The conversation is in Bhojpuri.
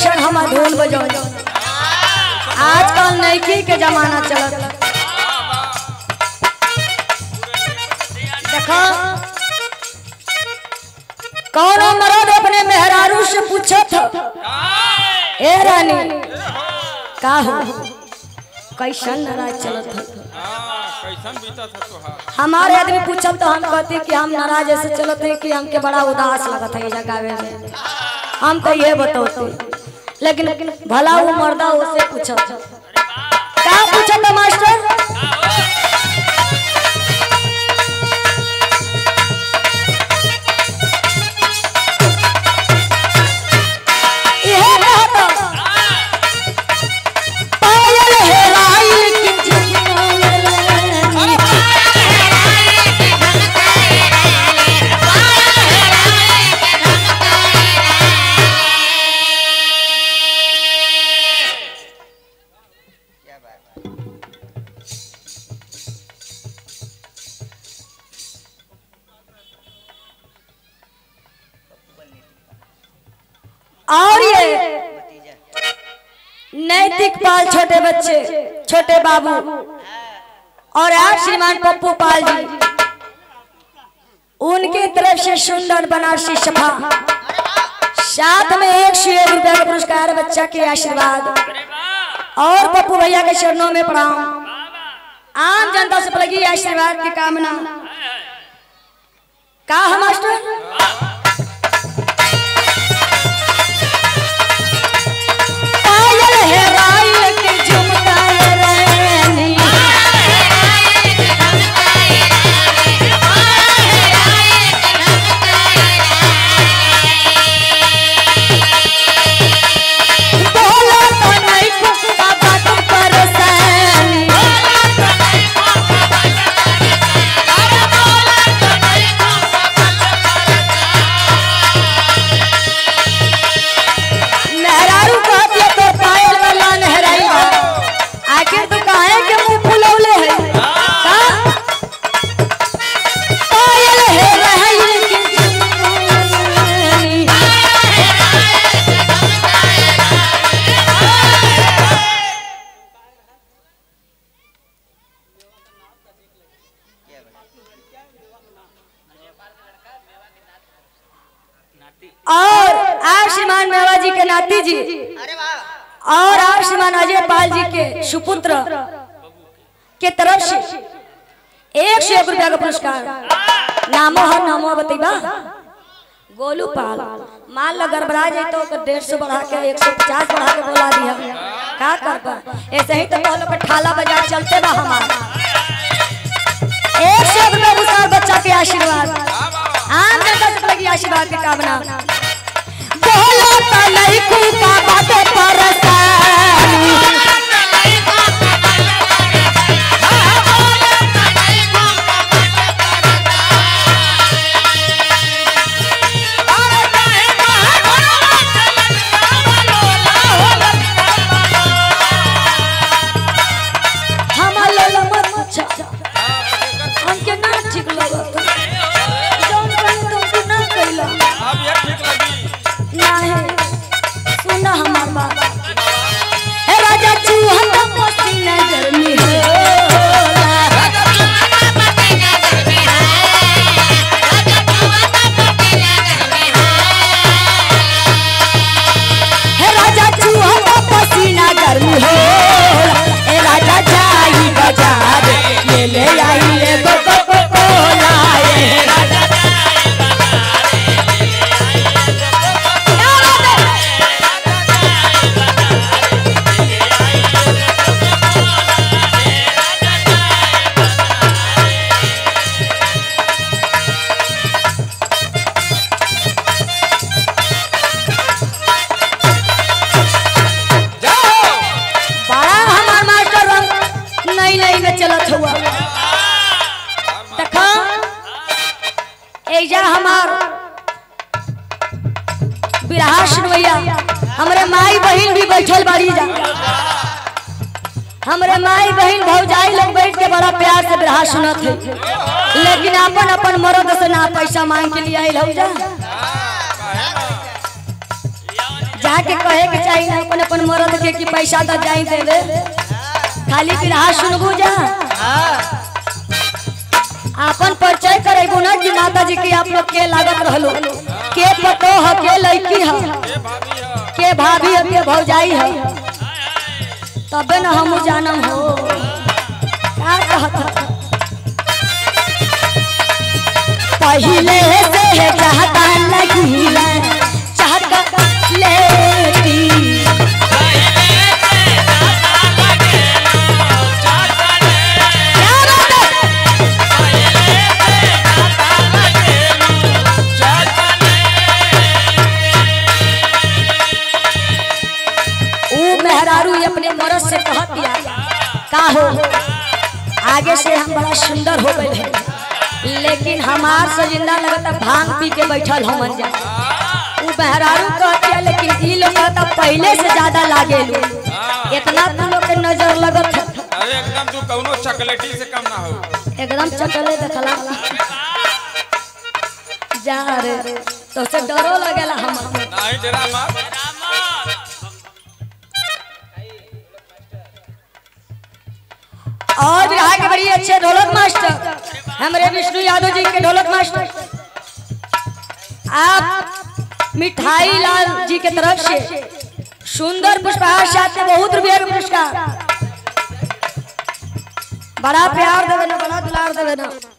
क्षण हम धूल बजो आजकल नैकी के जमाना चलत देखो कौन मर्द अपने मेहरारू से पूछत ए रानी का हो कैसन नाराज चलत है कैसन बीतत है तोहार हमारे आदमी पूछब तो हम कहते कि हम नाराज ऐसे चलते हैं कि हमके बड़ा उदास लगत है ये गावे में हम तो ये बतौते लेकिन भला वो मर्दा उससे पूछब का पूछब तो मास्टर इहे कहत पायल हेराइल की जिंदगी और ये नैतिक पाल छोटे बच्चे छोटे बाबू और आप श्रीमान पप्पू पाल जी उनकी तरफ से सुंदर बनारसी सफा साथ में एक सौ एक रुपया का पुरस्कार बच्चा के आशीर्वाद और पप्पू भैया के चरणों में प्रणाम आम जनता से लगी आशीर्वाद की कामना का है मास्टर पायल हेराइल के झुमका रानी बोला तो नहीं कुत्ता बात परेशानी मेहरारू कहती है तो पायल वाला नहराई बा आखिर तू काहे के मुंह फुलौले है का पायल हेराइल के झुमका और आप श्रीमान मेवा जी के नाती जी अरे वाह और आप श्रीमान अजय पाल जी के सुपुत्र के तरफ से एक सौ एक रुपया का पुरस्कार नामो हर नामो बतेबा गोलू पाल मान लो गड़बड़ा जाए तो ओकर डेढ़ सौ बढ़ा के एक सौ पचास बढ़ा के बोला दिया का कर ऐसे ही तो बोलो के ठाला बाजार चलते बा हमारा एक सौ रुपया पुरस्कार बच्चा के आशीर्वाद आम जनता से लगी आशीर्वाद की कामना बोलो तो नहीं कूका बातें परसानी हमार लोला मत पूछा हमके ना ठीक लगत जौन कहीं तुमको ना कइला अब ये ठीक लगी ना है सुना हमार बाबा हे राजा चूहन का पसीना गर्मी होला हे राजा चूहा का पसीना गर्मी हो ए राजा जाई बाजार ले ले आई ले गो गो गो कोला ए राजा क्या बात है? जाओ बड़ा हमार मास्टर रंग नई नई में चलत हुआ देखा एजा हमार बिरहा सुनवैया हमरे माई बहन भी बैठल बाड़ी जा हमरे माई बहन भौजाई लोग बैठ के बड़ा प्यार से बिरहा सुनत है लेकिन अपन अपन मर्द से ना पैसा मांग के लिए आइल हो जा जहाँ के कहे के चाहिए ना अपन अपन मर्द के कि पैसा तो जाई देवे खाली बिरहा सुनबू जा अपन परिचय करेगू ना कि माता जी के आप लोग के लागत रहलो के पतो ह के लड़की ह ये भाभी है के भाभी ह के भौजाई ह तबे न हम जानम हो का कहत ह? पहिले से चाहता लगी चाहता लेती क्या बात है? ऊ मेहरारू ये अपने मरद से कहत दिया का हो आगे से हम बड़ा सुंदर हो गए हैं लेकिन हमार से जिंदा लगता भांग पी के बैठल हमन जा ऊ मेहरारू कहत दिया लेकिन ई लोग कहता पहले से ज्यादा लागे लो इतना तू लोग के नजर लगत है अरे एकदम तू कौनो चॉकलेटी से कम ना हो एकदम चकले देखला जा रे तो से डरो लगेला हम नहीं डरा मत और बिहार के बड़ी अच्छे ढोलक मास्टर हमारे विष्णु यादव जी के ढोलक मास्टर आप मिठाई लाल जी के तरफ से सुंदर पुष्पहार साथ में बहुत रुपया का पुरस्कार बड़ा प्यार देवे ना बड़ा दुलार देवे ना